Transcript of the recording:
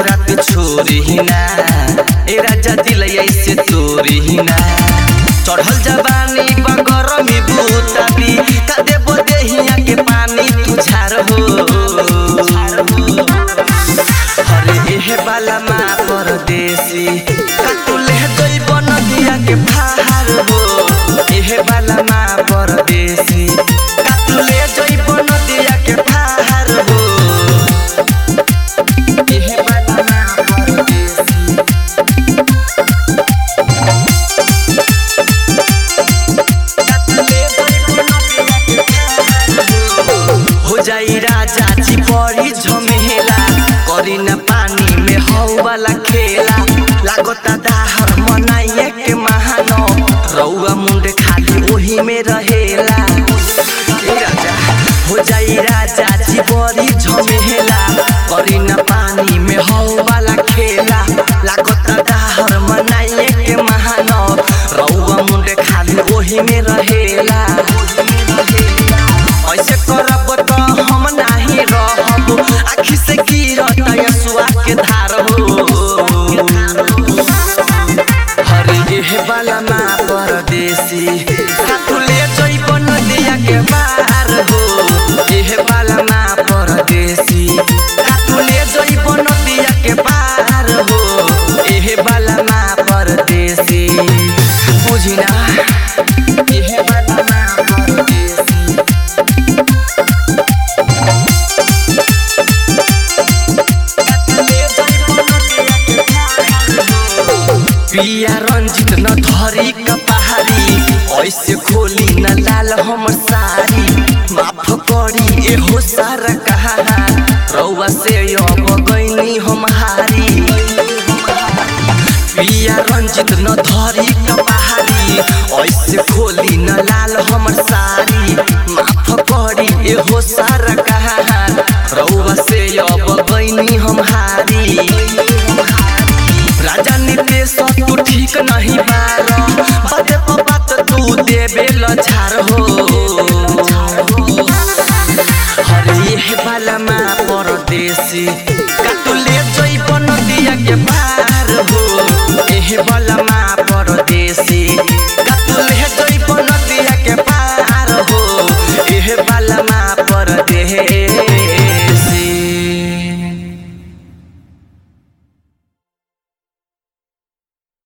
रात छोरी हिना ए राजा दिल ऐसे तोरी हिना चढ़ल जवानी बगर में भूताबी का देबो देहिया के पानी तू झार हो अरे एहे बाला माँ परदेसी का तू ले जइब नदिया के भार हो एहे बाला माँ परदेसी का तू ले जइब नदिया के भार हो एहे बाला माँ परदेसी हो जाई राजा जी बड़ी झमेला करी न पानी में हौ वाला खेला लागता दाहर मनाइए के महानो रउआ मुंड खाली ओही में रहेला ए राजा हो जाई राजा जी बड़ी झमेला करी न पानी में हौ वाला खेला लागता दाहर मनाइए के महानो रउआ मुंड खाली ओही में रहेला ऐसे करब त हम नाही रहब आखी से गिरत यसुआ के धार हो हरे एह बाला माँ परदेसी साथुले जइब नदिया के पार हो एह बाला माँ परदेसी साथुले जइब नदिया के पार हो एह बाला माँ परदेसी बुझिना एह बाला माँ परदेसी पिया रंजित न धरी कपहारी ऐसे खोली न लाल हमर